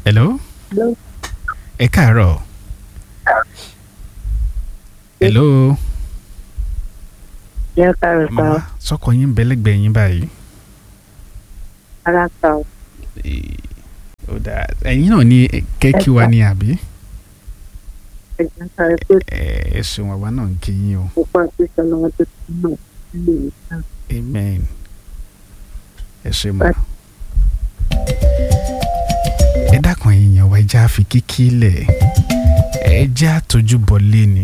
hello Hello. ẹ káàárọ̀ hello Jẹ́ káàrọ̀ sá mama sọkọ yín bẹlẹgbẹ yín báyìí ara sá o. Eh, ó dáa ẹ̀yin náà ní kẹ́kí wa ní àbí Ẹ̀jẹ̀ sáré pé ẹ ẹ ṣeun àwa náà ń kí yín o mo pa àtúnṣe lọ́wọ́ tó ti mọ̀ nílé mi sá. amen ẹ ṣe mọ ẹ dákun ẹ̀yin yẹn wá ẹjẹ àfi kíkí lẹ ẹjẹ àtọjú bọlé ni.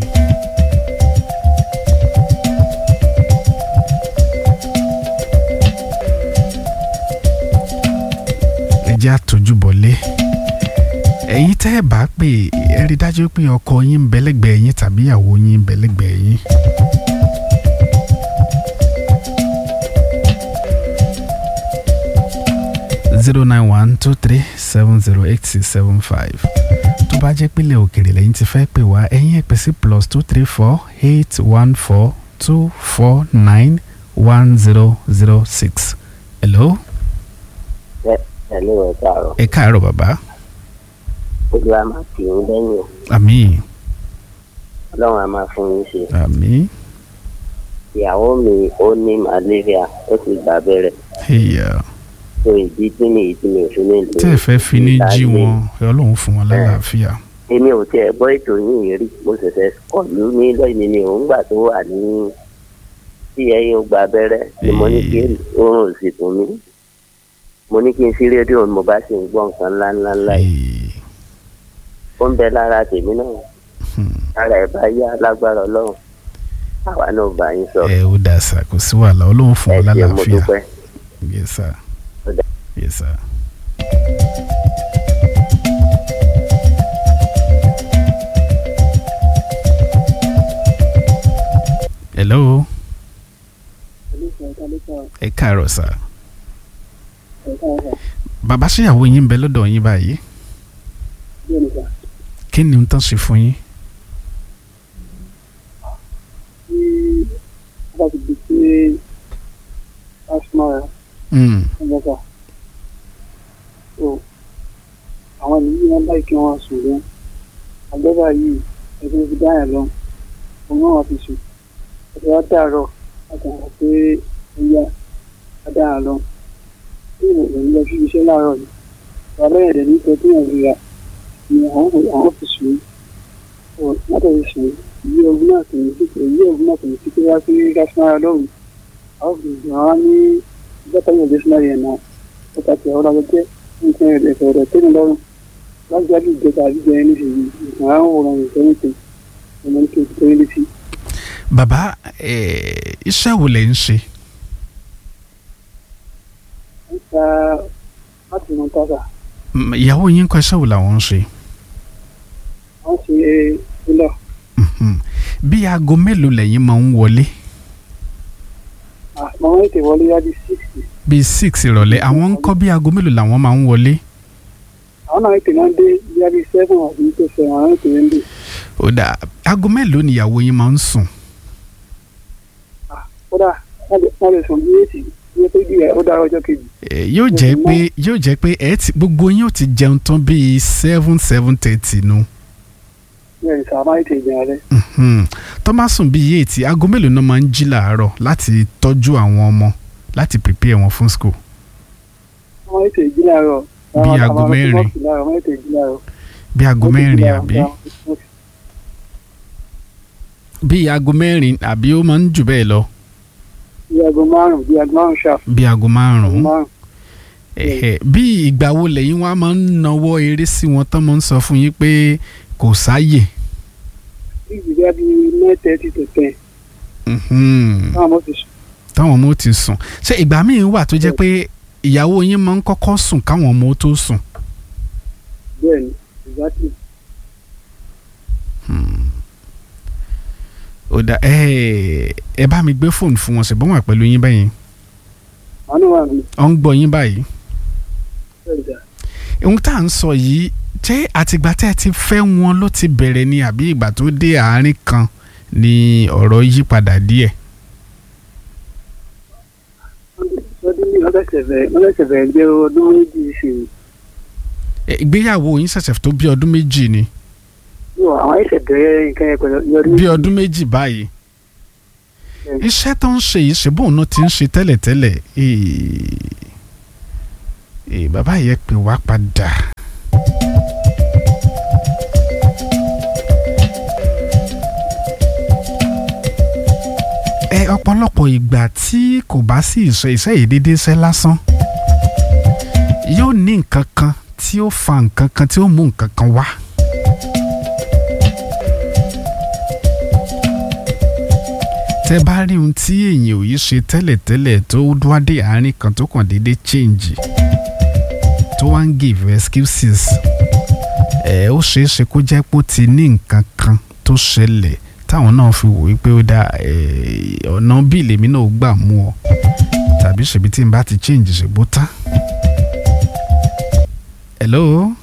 ẹjẹ àtọjú bọlé ẹ̀yin tẹ́ ẹ bá pè ẹ rí dájú pé ọkọ yín ń bẹ lẹ́gbẹ̀ẹ́ yín tàbí ìyàwó yín ń bẹ lẹ́gbẹ̀ẹ́ yín. zero nine one two three seven zero eight six seven five tó bá jẹ́ pílẹ̀ òkèrè lẹ́yìn tí fẹ́ pè wá ẹ̀yin ẹ̀ pè sí plus two three four eight one four two four nine one zero zero six. hello ẹ̀lú ẹ̀ káàárọ̀ ẹ káàárọ̀ bàbá olúwa máa tì yín lẹ́yìn o. àmín ọlọ́run á máa fún yín ṣe. àmín ìyàwó mi ó ní malaria ó sì gbà bẹ́rẹ̀ ẹ̀yà tó ìdí tí mi ìdí mi ò fi ní ìlú. tẹ́ ẹ fẹ́ fi ní jí wọn ẹ ọlọ́run fún wọn lálàáfíà èmi ò tiẹ̀ gbọ́ ètò yìí rí mo ṣẹ̀ṣẹ̀ kọ̀lú ní lọ́yìn ni òun gbà tó wà ní tí ẹyin ó gba abẹ́rẹ́ ni mo ní kí oorun ò sì tún mí mo ní kí n sí rédíò mo bá sì ń gbọ́ nǹkan ńláńlá yìí Eh, ó ń bẹ lára tèmi náà hmm. ara ẹ̀ bá yá lágbára ọlọ́run àwa náà bá yín sọ ẹ ó dà sá kò sí wàhálà ọlọ́run fún ẹ wọn ṣe mo lálàáfíà dúpẹ́. yes sir Ó dà. yes sir. hello ẹ káàárọ̀ sá bàbá ṣèyàwó yín ń bẹ lọ́dọ̀ yín báyìí kí ni n tán ṣe fún yín. bá ti di pé asma Mm. ọjọ́ta so àwọn ènìyàn wọn báyìí kí wọ́n sùn lọ àgbẹ̀bà yìí ẹgbẹ́ fi dáhà lọ òun náà wọ́n fi sùn ẹgbẹ́ wa dàrọ̀ àtàwọn pé ẹ̀yà adáhà lọ tí ìròyìn lọ sí iṣẹ́ láàárọ̀ yìí bàbá ẹ̀dẹ̀ ní pẹ́ tí wọ́n fi ra ni àwọn kò- àwọn fi sùn so látọ̀ fi sùn ìyí ogun náà kò ní sí pé ìyí ogun náà kò ní sí pé wá sí gásímára lọ́rùn àwọn fi sùn àwọn ní ìjọba yóò dé sinari yẹn náà ó ta ti ọ̀rọ̀ àwọn jẹ́ nǹkan ẹ̀rẹ̀ ẹ̀rẹ̀ tẹ́mi lọ́rùn láti jáde ìjọba àbíjọ ẹni nísìnyí nǹkan àwọn òòrùn ìfẹ́ nìkan ọmọ ní kí n tó yẹn sí. bàbá eh, iṣẹ́ wo lẹ̀ ń ṣe. ń ta láti mọ tàkà Mm, ìyàwó yín kọ́ iṣẹ́ wo làwọn ń ṣe. wọ́n ṣe ilọ̀ Mhm. bí aago mélòó lẹ́yìn máa ń wọlé àmọ́ wọ́n ètè wọlé yá di síìsì bíi six ìrọ̀lẹ́ àwọn ń kọ́ bí aago mélòó làwọn máa ń wọlé. àwọn náà ètè náà dé yá di sẹ́fún àbí tó fẹ́ àwọn ètè ń dè ó dà aago mélòó ni ìyàwó yín máa ń sùn. kódà wọ́n lè sùn bí èsì ní pé bí ó dára ọjọ́ kejì Eh, yóò jẹ́ pé yóò jẹ́ pé ẹ ti gbogbo yín ó ti jẹun tán bíi seven seven thirty nu. ní ẹ̀rì sàmá ètè ìjẹun rẹ̀ Mhm. tó bá sùn bíi eight aago mélòó náà máa ń jí làárọ̀ láti tọ́jú àwọn ọmọ láti prepare wọn fún school. wọ́n ètè ìjì láàárọ̀ Bí aago mẹ́rin. wọ́n ètè ìjì láàárọ̀ bí aago Wọ́n ètè ìjì mẹ́rin láàárọ̀. àbí bí aago mẹ́rin àbí ó máa ń jù bẹ́ẹ̀ lọ bí aago márùn-ún bí aago márùn-ún ṣáà bí aago márùn-ún. márùn-ún Ẹ̀hẹ̀, bí ìgbà wo lẹ́yìn wá máa ń nawọ́ eré sí wọn tán máa ń sọ fún yín pé kò sáyè. bí ìgbà bí mẹ́tẹ̀ẹ̀tì tó tẹ̀ Mhm. táwọn ọmọ ti sùn táwọn ọmọ ó ti sùn ṣé ìgbà míì wà tó jẹ́ pé ìyàwó yín máa ń kọ́kọ́ sùn káwọn ọmọ ó tó sùn. bẹ́ẹ̀ ni exactly ó dà ẹ ẹ bá mi gbé fóònù fún wọn ṣùgbọ́n wà pẹ̀lú yín báyìí àwọn náà wà ní ọ ń gbọ́ yín báyìí. bẹ́ẹ̀ dà ohun tá à ń sọ yìí ṣé àtìgbà tẹ́ ẹ ti fẹ́ wọn ló ti bẹ̀rẹ̀ ni àbí ìgbà tó dé àárín kan ni ọ̀rọ̀ yí padà díẹ̀. lọ́dún ní ọlọ́sẹ̀ bẹ̀rẹ̀ ọlọ́sẹ̀ bẹ̀rẹ̀ jẹ́ ọdún méjì sí i ẹ, ìgbéyàwó yín ṣẹ̀ṣẹ̀ tó bí ọdún méjì ni yóò àwọn ẹsẹ̀ bẹ̀rẹ̀ nǹkan yẹn pẹ̀lú yọrí. bí ọdún méjì báyìí Bẹ́ẹ̀. iṣẹ́ tó ń ṣe yìí ṣe bóun náà ti ń ṣe tẹ́lẹ̀tẹ́lẹ̀ ee, ee, bàbá yẹn pè wá padà. ẹ ọ̀pọ̀lọpọ̀ ìgbà tí kò bá sí ìṣe iṣẹ́ yìí déédéé ṣe lásán yóò ní nǹkan kan tí ó fa nǹkan kan tí ó mú nǹkan kan wá. tẹ bá rí ohun tí èèyàn ò yí ṣe tẹ́lẹ̀tẹ́lẹ̀ tó dúwádé àárín kan tó kàn déédéé change tó wá ń give excuses ẹ ó ṣeé ṣe kó jẹ́ pé ó ti ní nǹkan kan tó ṣẹlẹ̀ táwọn náà fi wò wípé ó dá ẹ, ọ̀nà bí lèmi náà gbà mú ọ tàbí ṣèbí tí n bá ti change ṣègbó tán. hello